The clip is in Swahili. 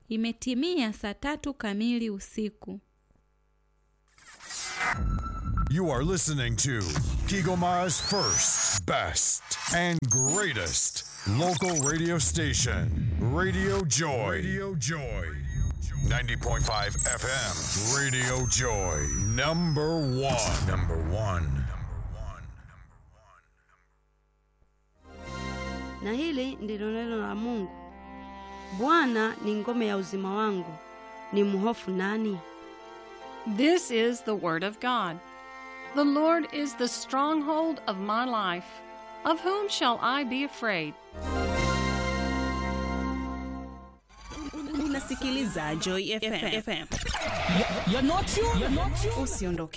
Imetimia saa tatu kamili usiku. You are listening to Kigoma's first, best, and greatest local radio station, Radio Joy. Radio Joy. 90.5 FM, Radio Joy. Number one. Number one. Na hili ndilo neno la Mungu. Bwana ni ngome ya uzima wangu, ni mhofu nani? This is the Word of God. The Lord is the stronghold of my life. Of whom shall I be afraid? Unasikiliza Joy FM. You're not you. You're not you. Usiondoke.